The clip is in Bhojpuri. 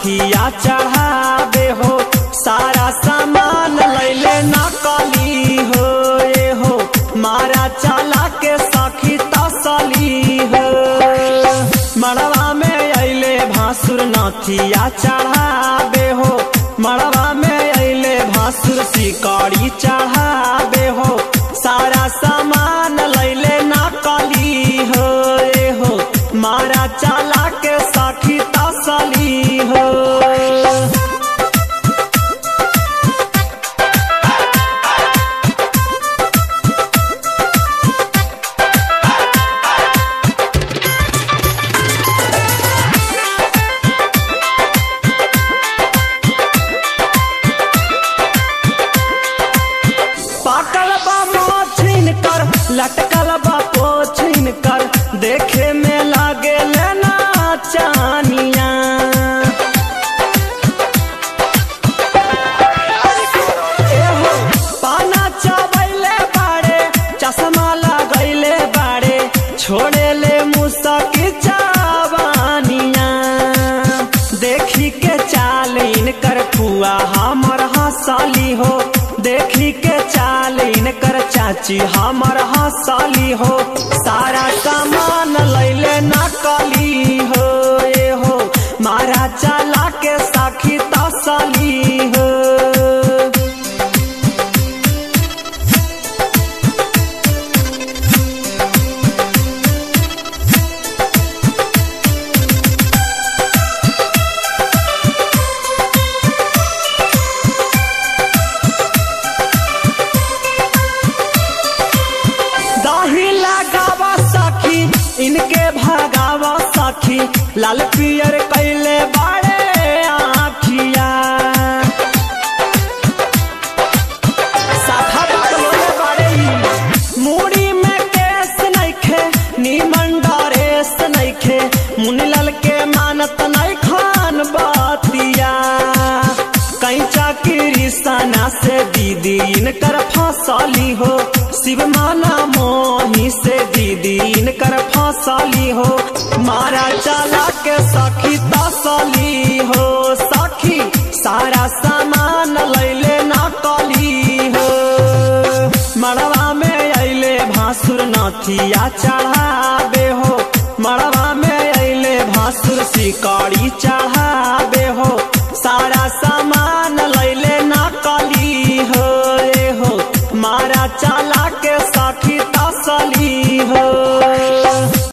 नथिया चढ़ावे हो सारा सामान लैले नकली हो ए हो मारा चला के सखी तसली हो मड़वा में अइले भासुर नथिया चढ़ावे हो मड़वा में अइले भासुर सिकड़ी चढ़ावे हो सारा सामान लैले नकली हो ए हो मारा चला के सखी तसली हो पाकल बा मोछिन कर लटकल बा पोछिन कर देखे में लागे लेना चानिया एहो, पाना चबैले बाड़े चश्मा लगैले बाड़े छोड़े ले मुसकी चावानिया देखी के चाल इनकर फुआ हमर हंसली हो देखी के चाल इनकर चाची हमर हंसली हो सारा सामान लैले नकली हो ए हो मारा चला के साखी तसली हो दही लगावा सखी इनके भगावा सखी लाल पियर कैले बाड़े आखिया साथा बकलोले बाड़े ई। मूड़ी में केस नइखे नीमन डरेस नइखे मुनीलाल के मानत नहीं खान बातिया कैचा की सना से दीदी इनकर फसली हो शिव माना मोही से दीदी इनकर फसली हो मारा चला के सखी तसली हो सखी सारा सामान लैले नकली हो मड़वा में अइले भासुर नथिया चढ़ावे हो मड़वा में अइले भासुर सिकड़ी चढ़ा